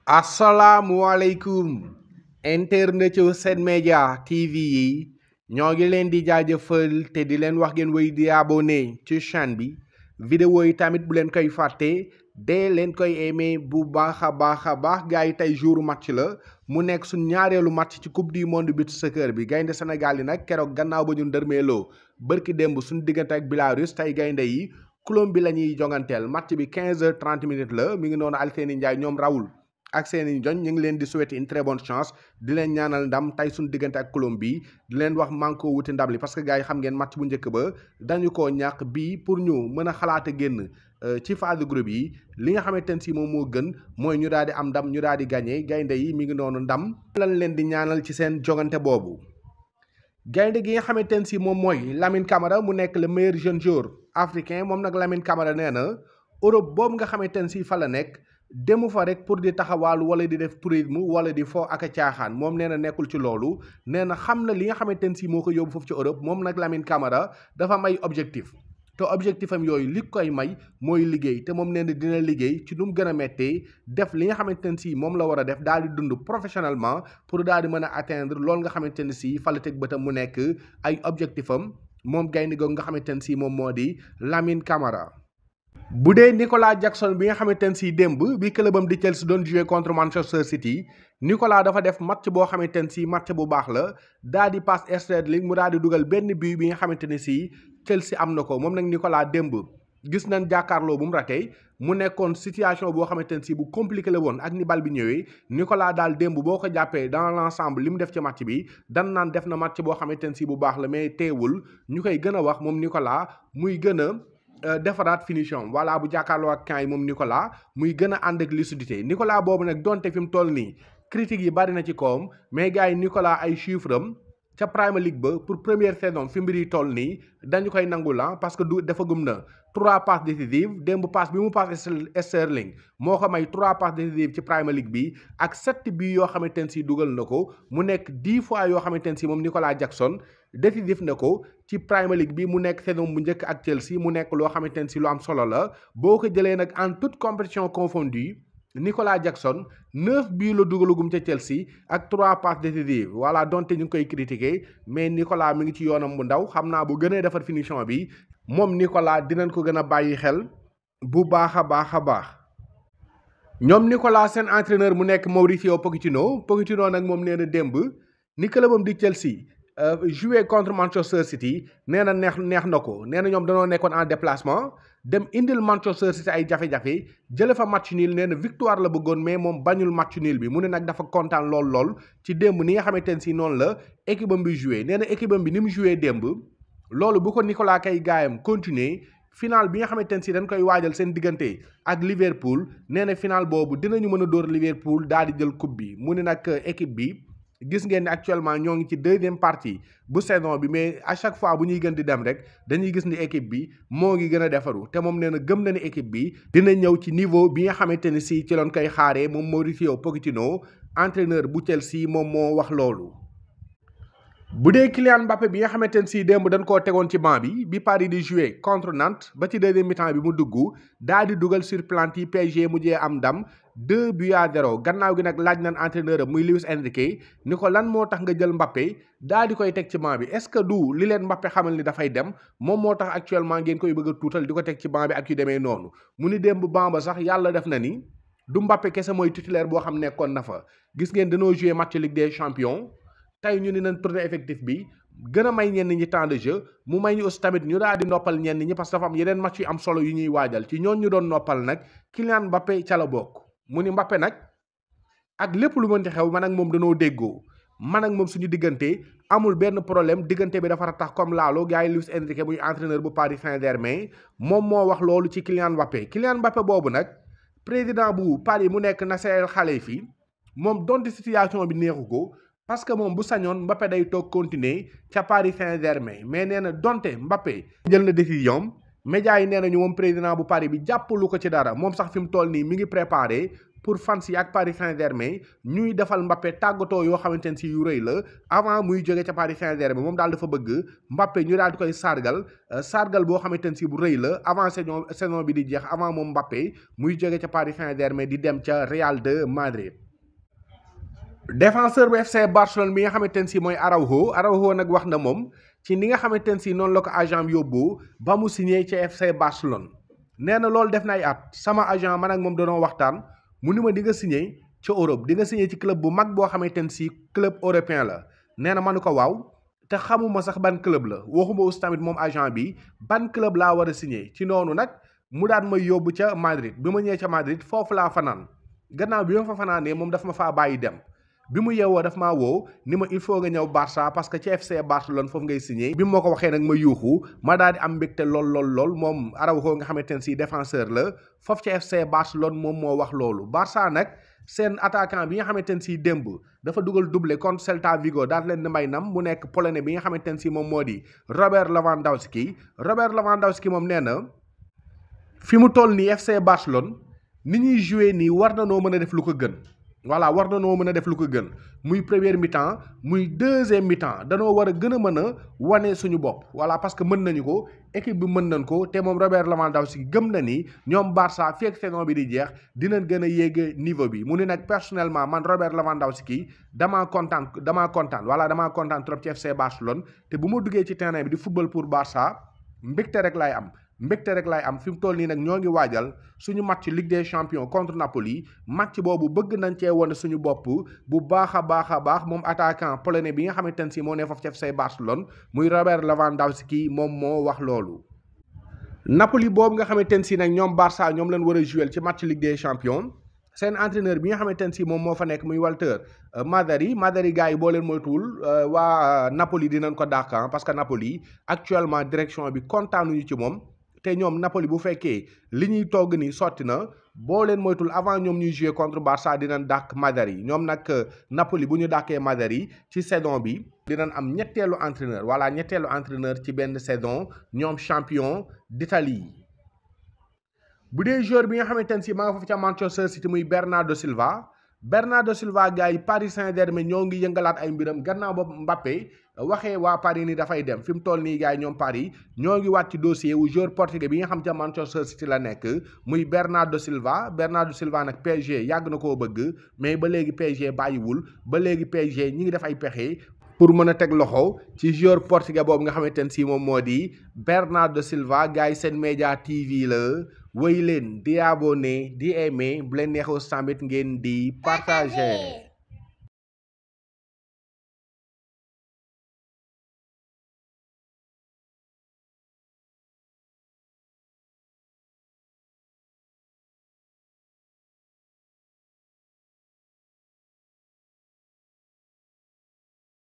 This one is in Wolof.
asalaamualeykum internet yu Sen Média TV yi ñoo ngi leen di jaajëfal te di leen wax ngeen wéy di abonné ci chaîne bi vidéo yi tamit bu leen koy fàtte dee leen koy aimé bu baax a baax a baax gars yi tey jour match la mu nekk suñ ñaareelu match ci coupe du monde beach soccer bi gaynde Sénégal yi nag keroog gannaaw ba ñu ndërmeeloo bërki démb suñ diggante ak Belarus tey gaynde yi Colombie la ñuy jonganteel match bi 15 heures 30 minutes la mi ngi noonu Alseyni Ndiaye ñoom rawul ak seeni joñ ñu ngi leen di souhaiter une très bonne chance di leen ñaanal ndam tey suñu diggante ak Colombie di leen wax manko wuti ndam li parce que gars yi xam ngeen match bu njëkk ba dañu koo ñàkk bii pour ñu mën a xalaate génn ci phase de groupe yi li nga xamante ne si moom moo gën mooy ñu daal di am ndam ñu daal di gagné gaynde yi mi ngi noonu ndam lan leen di ñaanal ci seen jogante boobu gaynde gi nga xamante ne si moom mooy Lamine Camara mu nekk le meilleur jeune joueur africain moom nag Lamine Camara nee na Europe boobu nga xamante ne si fa la nekk demu fa rek pour di taxawaalu wala di def tourisme wala di fo ak a caaxaan moom nee na nekkul ci loolu nee na xam na li nga xamante ne si moo ko yóbbu foofu ci Europe moom nag Lamine Camara dafa am ay objectif te objectif am yooyu li koy may mooy liggéey te moom nee na dina liggéey ci nu mu gën a méttee def li nga xamante ne si moom la war a def daal di dund professionnellement pour daal di mën a atteindre loolu nga xamante ne si fa la teg bëtam mu nekk ay objectif am moom gaynde googu nga xamante ne si moom moo di Lamine Camara. bu dee Nicolas Jackson bi nga xamante ne si démb bi clubam di Chelsea doon jouer contre Manchester City Nicolas dafa def match boo xamante ne si match bu baax la daa di passe Sterling mu daal di dugal benn but bi nga xamante ne si Chelsea am na ko moom nag Nicolas démb gis nañ jàkkaarloo bu mu ratee mu nekkoon situation boo xamante ne si bu compliqué la woon ak ni bal bi ñëwee Nicolas daal démb boo ko jàppee dans l'ensemble li mu def ci match bi dan naan def na match boo xamante ne si bu baax la mais teewul ñu koy gën a wax moom Nicolas muy gën a defaraat finition voilà bu jàkkaarloo ak camp yi moom Nicolas muy gën a ànd ak lucidité Nicolas boobu nag donte fi mu toll nii critiques yi bari na ci kawam mais gars yi Nicolas ay chiffres am ca Premier League ba pour première saison fi mbir yi toll nii dañu koy nangul la parce que du dafa gum na trois passes décisives démb passe bi mu passe Sterling moo ko may trois passes décisives ci Premier League bi ak sept bi yoo xamante ne si dugal na ko mu nekk dix fois yoo xamante ne si moom Nicolas Jackson décisif na ko ci Premier League bi mu nekk saison bu njëkk ak Chelsea mu nekk loo xamante ne si lu am solo la boo ko jëlee nag en toute compétition confondue Nicolas Jackson neuf bii la dugalagum ca Chelsea ak trois passes décisives voilà donte ñu ngi koy critiquer mais Nicolas mi ngi ci yoonam bu ndaw xam naa bu gënee defar finition bi moom Nicolas dinañ ko gën a bàyyi xel bu baax a baax a baax. ñoom Nicolas seen entraîneur mu nekk Mauricio Pochettino Pochettino nag moom nee na démb ni clubam di Chelsea. jouer contre Manchester City nee na neex neex na ko nee na ñoom danoo nekkoon en déplacement dem indil Manchester City ay jafe-jafe jële fa match nul nee na victoire la bëggoon mais moom bañul match nul bi mu ne nag dafa kontaan lool lool ci démb ni nga xamante ne si noonu la équipe am bi joué nee na équipe am bi ni mu joué démb loolu bu ko Nicolas kay gaayam continuer final bi nga xamante ne si dañ koy waajal seen diggante ak Liverpool nee na final boobu dinañu mën a dóor Liverpool daal di jël coupe bi mu ne nag équipe bi. gis ngeen ne actuellement ñoo ngi ci deuxième partie bu saison bi mais à chaque fois bu ñuy gën di dem rek dañuy gis ni équipe bi moo ngi gën a defaru te moom nee na gëm na ni équipe bi dina ñëw ci niveau bi nga xamante ne si ci loon koy xaaree moom Mauricio Pochettino entraîneur bu Chelsea moom moo wax loolu. bu dee Kylian Mbappé bi nga xamante ne si démb dañ koo tegoon ci banc bi bi Paris di jouer contre Nantes ba ci deuxième mi-temps bi mu dugg daal di dugal sur plante yi PSG mujjee am ndam. deux buts à zéro gannaaw gi nag laaj nañ entraîneur am muy Luis Enrique ni ko lan moo tax nga jël Mbappé daal di koy teg ci banc bi est-ce que du li leen Mbappé xamal ni dafay dem moom moo tax actuellement ngeen koy bëgg a tuutal di ko teg ci banc bi ak yu demee noonu mu ni démb banc ba sax yàlla def na ni du Mbappé kese mooy titulaire boo xam nekkoon na fa gis ngeen dañoo jouer match Ligue des champions tey ñu ni nañ tourné effectif bi gën a may ñenn ñi temps de jeu mu may ñu aussi tamit ñu daal di noppal ñenn ñi parce que dafa am yeneen match yu am solo yu ñuy waajal ci ñoon ñu doon noppal nag Kylian Mbappé ca la bokk mu ni Mbappé nag ak lépp lu mënti xew man ak moom danoo déggoo man ak moom suñu diggante amul benn problème diggante bi dafa tax comme laalo gars yi Luis Enrique muy entraîneur bu Paris Saint-Germain moom moo wax loolu ci Kylian Mbappé Kylian Mbappé boobu nag président bu Paris mu nekk Nasser El Khelaïfi moom donte situation bi neexu ko parce que moom bu sañoon Mbappé day toog continuer ca Paris Saint-Germain mais nee na donte Mbappé jël na décision médias yi nee nañu moom président bu Paris bi jàppalu ko ci dara moom sax fi mu toll nii mi ngi préparé pour fans yi ak Paris Saint-Germain ñuy defal Mbappé tàggatoo yoo xamante ne si yu rëy la avant muy jóge ca Paris Saint-Germain moom daal dafa bëgg Mbappé ñu daal di koy sargal sargal boo xamante ne si bu rëy la avant saison saison bi di jeex avant moom Mbappé muy jóge ca Paris Saint-Germain di dem ca Real de Madrid. défenseur bu FC Barcelone bi nga xamante ne si mooy Araujo Araujo nag wax na moom ci ni nga xamante ne si noonu la ko agent yóbbu ba mu signé ca FC Barcelone. nee na loolu def na ay at sama agent man ak moom danoo waxtaan mu ni ma di nga signé ca Europe di nga signé ci club bu mag boo xamante ne si club européen la nee na ma ne ko waaw te xamuma sax ban club la waxuma aussi tamit moom agent bi ban club laa war a signé ci noonu nag mu daan may yóbbu ca Madrid bi ma ñëwee ca Madrid foofu laa fanaan gannaaw bi ma fa fanaanee moom daf ma faa bàyyi dem bi mu yeewoo daf maa woo ni ma il faut nga ñëw Barça parce que ci FC Barcelone foofu ngay signé bi ma ko waxee nag ma yuuxu ma daal di am mbégte lool lool lool moom Araujo nga xamante ne si défenseur la foofu ci FC Barcelone moom moo wax loolu Barça nag seen attaquant bi nga xamante ne si démb dafa dugal doublé contre Celta Vigo daal leen di may nam mu nekk polonais bi nga xamante ne si moom moo di Robert Lewandowski Robert Lewandowski moom nee na fi mu toll nii FC Barcelone ni ñuy joué nii war na noo mën a def lu ko gën. voilà war na noo mën a def lu ko gën muy première mi-temps muy deuxième mi-temps danoo war a gën a mën a wane suñu bopp voilà parce que mën nañu ko équipe bi mën nañ ko te moom Robert Lewandowski gëm na ni ñoom Barça fii ak saison bi di jeex dinañ gën a yéeg niveau bi mu ne nag personnellement man Robert Lewandowski damaa kontaan damaa kontaan voilà damaa kontaan trop ci FC Barcelone te bu ma duggee ci terrain bi di football pour Barça mbégte rek laay am. mbégte rek laay am fi mu toll nii nag ñoo ngi waajal suñu match Ligue des champions contre Napoli match boobu bëgg nañ cee wane suñu bopp bu baax a baax a baax moom attaquant polonais bi nga xamante ne si moo ne foofu ci FC Barcelone muy Robert Lewandowski moom moo wax loolu. Napoli boobu nga xamante ne si nag ñoom Barça ñoom leen war a jouer ci match Ligue des champions seen entraîneur bi nga xamante ne si moom moo fa nekk muy Walter Mazzarri Mazzarri gars yi boo leen moytuwul waa Napoli dinañ ko dàq parce que Napoli actuellement direction bi kontaanuñu ci moom. te ñoom Napoli bu fekkee li ñuy togg ni sotti na boo leen moytul avant ñoom ñuy jouer contre Barça dinañ dàq Mazzarri ñoom nag Napoli bu ñu dàqee Mazzarri ci saison bi dinañ am ñetteelu entraîneur voilà ñetteelu entraîneur ci benn saison ñoom champion d'Italie bu dee joueur bi nga xamante ne si maa nga foofu ca Manchester City muy Bernardo Silva Bernardo Silva gars yi Paris Saint-Germain ñoo ngi yëngalaat ay mbiram gannaaw ba Mbappé waxee waa Paris ni dafay dem fi mu toll nii gars yi ñoom Paris ñoo ngi wàcc dossier wu joueur portugais bi nga xam ca Manchester City la nekk muy Bernardo Silva Bernardo Silva nag PSG yàgg na koo bëgg mais ba léegi PSG bàyyiwul ba léegi PSG ñi ngi def ay pexe pour mën a teg loxo ci joueur portugais boobu nga xamante ne si moom moo di Bernardo Silva gars yi seen média TV la wéy leen di abonné di aimé bu leen neexoo tamit ngeen di partager